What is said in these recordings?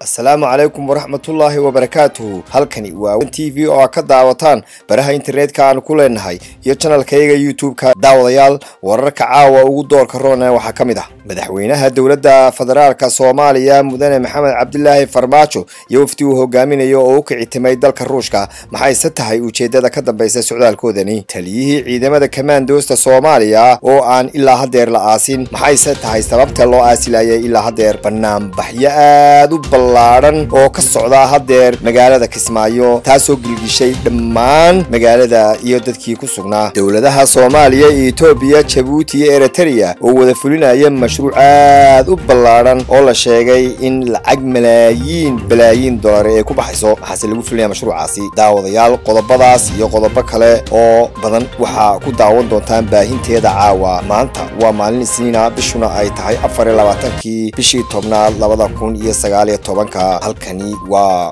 asalaamu calaykum waraxmatullaahi wabarakaatuhu halkani waa t v oo a ka daawataan baraha internetka aanu ku leenahay iyo janalkayaga youtube-ka daawadayaal wararka caawa ugu doorka roona waxaa ka mid ah madaxweynaha dowladda federaalka soomaaliya mudane maxamed cabdilaahi farmaajo iyo wafdi uu hogaaminayo oo u kicitimay dalka ruushka maxayse tahay ujeedada ka dambaysa socdaalkoodani taliyihii ciidamada kamaandoosta soomaaliya oo aan ilaa hadeer la aasin maxayse tahay sababta loo aasilayay ilaa hadeer banaanbaxyo aad u ballaadhan oo ka socda hadeer magaalada kismaayo taasoo gilgishay dhammaan magaalada iyo dadkii ku sugnaa dowladaha soomaaliya iyo etoobiya jabuuti iyo eritrea oo wada fulinaya mashruuc aad u ballaadhan oo la sheegay in lacag malaayiin balaayiin dollar ay ku baxayso waxaase lagu fulinaya mashruucaasi daawadayaal qodobadaas iyo qodobo kale oo badan waxaa ku daawan doontaan baahinteeda caawa maanta waa maalin isniina bishuna ay tahay afar iyo labaatankii bishii tobnaad labada kun iyo sagaaliyo tobanka halkani waa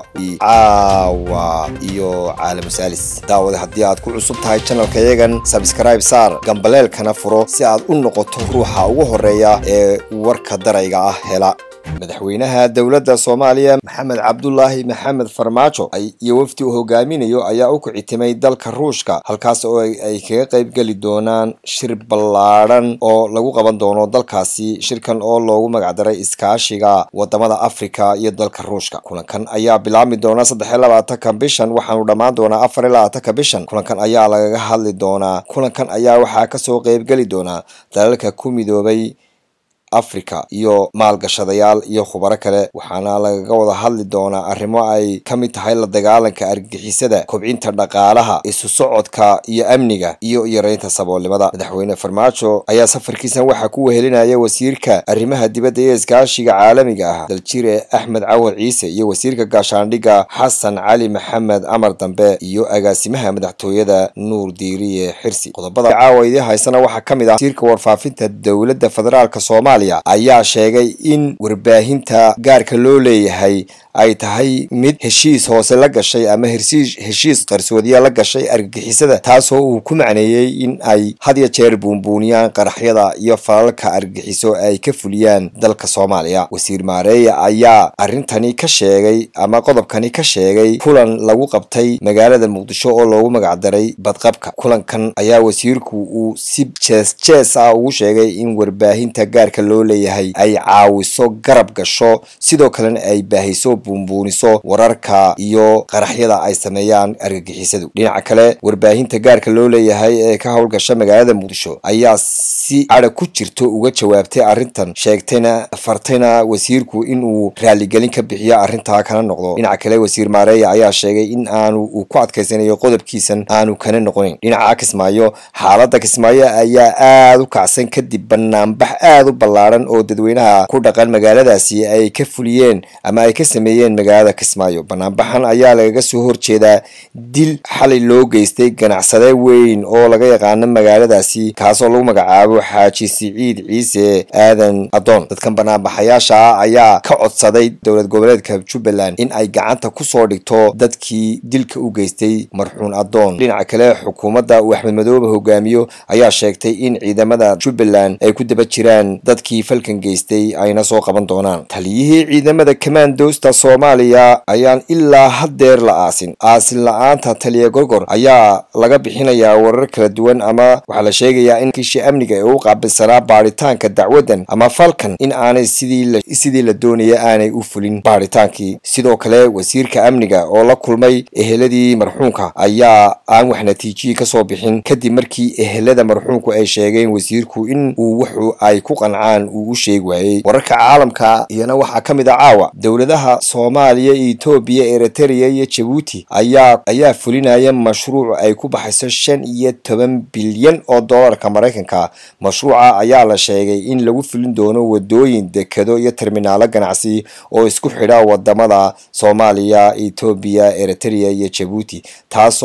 caawa iyo caalamu saalis daawada haddii aad ku cusub tahay janalka yagan sabskribe saar gambaleelkana furo si aad u noqoto ruuxa ugu horeeya ee warka darayga ah hela madaxweynaha dowladda soomaaliya maxamed cabdulaahi maxamed farmaajo iyo wafdi uu hogaaminayo ayaa u kicitimay dalka ruushka halkaas oo ay kaga qaybgeli doonaan shir ballaadhan oo lagu qaban doono dalkaasi shirkan oo loogu magacdaray iskaashiga wadamada afrika iyo dalka ruushka kulankan ayaa bilaabmi doona saddex iyo labaatanka bishan waxaanu dhammaan doonaa afar iyo labaatanka bishan kulankan ayaa lagaga hadli doonaa kulankan ayaa waxaa kasoo qaybgeli doonaa dalalka ku midoobay africa iyo maalgashadayaal iyo khubaro kale waxaana lagaga wada hadli doonaa arrimo ay ka mid tahay la dagaalanka argagixisada kobcinta dhaqaalaha isu socodka iyo amniga iyo yareynta saboolnimada madaxweyne farmaajo ayaa safarkiisan waxaa ku wehelinaya wasiirka arrimaha dibadda iyo iskaashiga caalamiga ah daljire axmed cawad ciise iyo wasiirka gaashaandhigga xasan cali maxamed amar dambe iyo agaasimaha madaxtooyada nuur diiriye xirsi qodobada caawa idii haysana waxaa ka mid ah wasiirka warfaafinta dowladda federaalk soomaaliya ayaa sheegay in warbaahinta gaarka loo leeyahay ay tahay mid heshiis hoose la gashay ama heshiis qarsoodiya la gashay argagixisada taasoo uu ku macneeyey in ay had ya jeer buunbuuniyaan qaraxyada iyo falalka argagixiso ay ka fuliyaan dalka soomaaliya wasiir maareeya ayaa arrintani ka sheegay ama qodobkani ka sheegay kulan lagu qabtay magaalada muqdisho oo loogu magacdaray badqabka kulankan ayaa wasiirku uu si jees jees ah ugu sheegay in warbaahinta gaarka loo leeyahay ay caawiso garab gasho sidoo kalena ay baahiso buunbuuniso wararka iyo qaraxyada ay sameeyaan argagixisadu dhinaca kale warbaahinta gaarka loo leeyahay ee ka howlgasha magaalada muqdisho ayaa si cadha ku jirto uga jawaabtay arrintan sheegtayna fartayna wasiirku in uu raaligelin ka bixiyo arrintaa kana noqdo dhinaca kale wasiir maareeya ayaa sheegay in aanu uu ku adkaysanayo qodobkiisan aanu kana noqonayn dhinaca kismaayo xaalada kismaayo ayaa aada u kacsan kadib banaanbax aada u ballaadhan oo dadweynaha ku dhaqan magaaladaasi ay ka fuliyeen ama ay ka sameeyeen magaalada kismaayo banaanbaxan ayaa lagaga soo horjeedaa dil xalay loo geystay ganacsade weyn oo laga yaqaano magaaladaasi kaasoo lagu magacaabo xaaji siciid ciise aadan adoon dadkan banaanbaxayaasha ah ayaa ka codsaday dowlad goboleedka jubbaland in ay gacanta kusoo dhigto dadkii dilka u geystay marxuun adoon dhinaca kale xukuumadda uu axmed madoobe hogaamiyo ayaa sheegtay in ciidamada jubbaland ay ku daba jiraan dadkii falkan geystay ayna soo qaban doonaan taliyihii ciidamada kamaandoosta soomaaliya ayaan ilaa hadeer la aasin aasin la-aanta taliya gorgor ayaa laga bixinayaa warar kala duwan ama waxaa la sheegayaa in kiishii amniga ee u qaabilsanaa baaritaanka dacwadan ama falkan in aanay sidii la doonaya aanay u fulin baaritaankii sidoo kale wasiirka amniga oo la kulmay eheladii marxuunka ayaa aan wax natiijiyii kasoo bixin kadib markii ehelada marxuunku ay sheegeen wasiirku in uu wuxu ay ku qancaan uu u sheegi waayey wararka caalamka iyana waxaa ka mid a caawa dowladaha soomaaliya etoobiya eritrea iyo jabuuti ayaa ayaa fulinaya mashruuc ay ku baxayso shan iyo toban bilyan oo doolarka maraykanka mashruuca ayaa la sheegay in lagu fulin doono wadooyin dekado iyo terminaalo ganacsi oo isku xidha wadamada soomaaliya etoobiya eritrea iyo jabuuti taasoo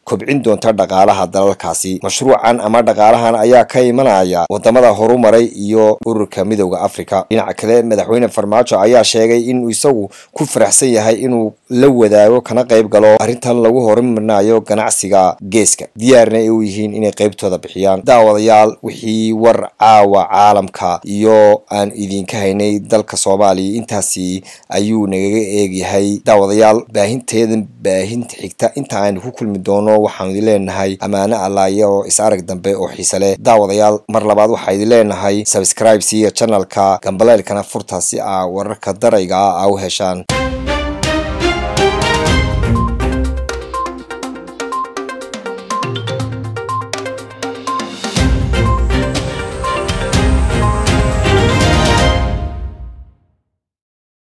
kobcin doonta dhaqaalaha dalalkaasi mashruucan ama dhaqaalahan ayaa ka imanaya wadamada horumaray iyo ururka midowda africa dhinaca kale madaxweyne farmaajo ayaa sheegay inuu isagu ku faraxsan yahay inuu la wadaago kana qayb galo arrintan lagu horumarinayo ganacsiga geeska diyaarna ay u yihiin inay qaybtooda bixiyaan daawadayaal wixii war caawa caalamka iyo aan idinka haynay dalka soomaaliya intaasi ayuu nagaga eegyahay daawadayaal baahinteedan baahinta xigta inta aynu ku kulmi doono waxaanu idin leenahay ammaano allaaya oo is arag dambe oo xiise leh daawadayaal mar labaad waxaa idin leenahay subscribe siiya channelka gambaleelkana furta si aa wararka darayga ah aa u heshaan